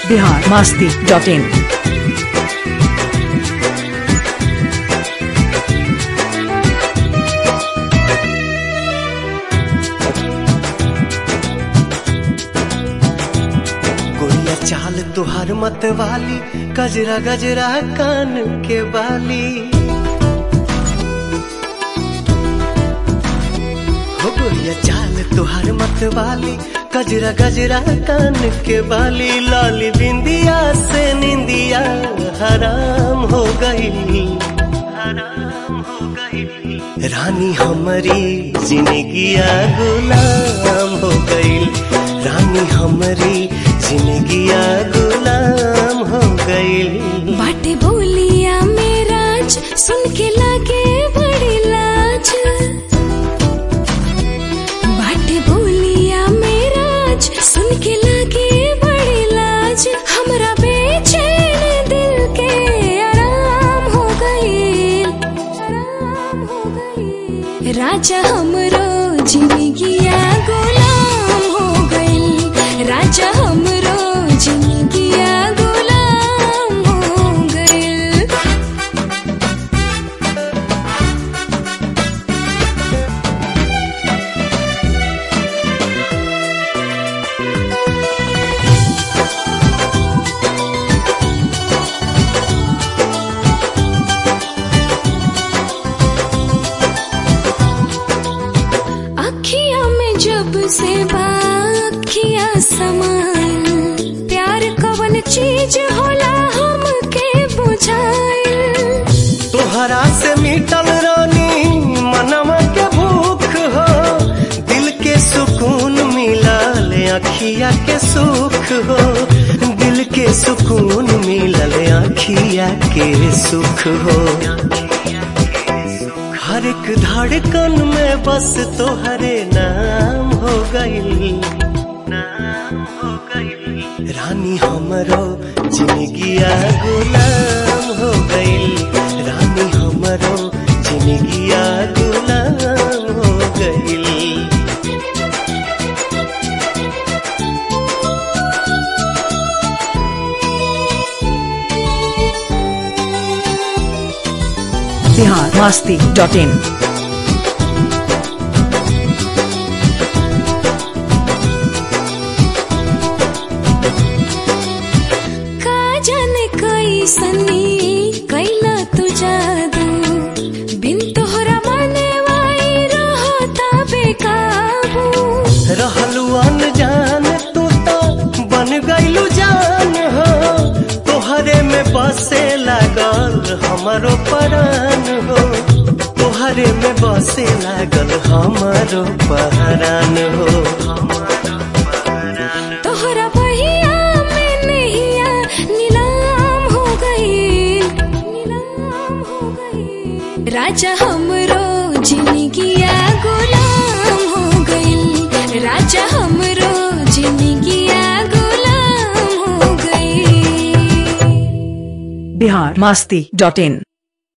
Bihar Masti dot in गोरिया चाल तुहार मत वाली गजरा गजरा कान के बाली हो गोरिया चाल तुहार मत वाली गजरा गजरा कान के बाली लाली बिंदिया से निंदिया हराम हो गई हराम हो गई रानी हमारी जिंदगिया गुलाम हो गई रानी हमारी जिंदगिया गुलाम हो गई बाटे बोलिया मेराज सुन के लागे बड़ी लाज बाटे बोलिया मेराज सुन के लागे बड़ी लाज हमरा बेचैन दिल के आराम हो गई आराम हो गई राजा हमरो जिंदगिया गुलाम हो गई राजा हमरो जिंदगिया गुलाम हो गई अखिया में जब से बाखिया समान प्यार कवन चीज होला हमके बुझाइल तोहरा से मिटल रानी मनवा के भूख हो दिल के सुकून मिलल अखिया के सुख हो दिल के सुकून मिलल अखिया के सुख हो हर एक धड़कन में बस तोहरे नाम हो गई नाम हो गई रानी हमरो जिंदगिया गुलाम हो गई रानी हमरो जिंदगिया गुलाम हो गई बिहार मास्ती डॉट इन का जाने कैसनी कैला तू जादू बिन तोहरा माने वाई रहता बेकाबू रहलू अनजान तू तो बन गईलू जान हो तोहरे में बसे लागल हमारो परान हो तोहरे में बसे लागल हमारो पहरान हो तोहरा बहिया में नैया नीलाम हो गई नीलाम हो गई राजा हमरो जिंदगिया गुलाम हो गई राजा हमरो जिंदगिया गुलाम हो गई बिहार मास्ती डॉट इन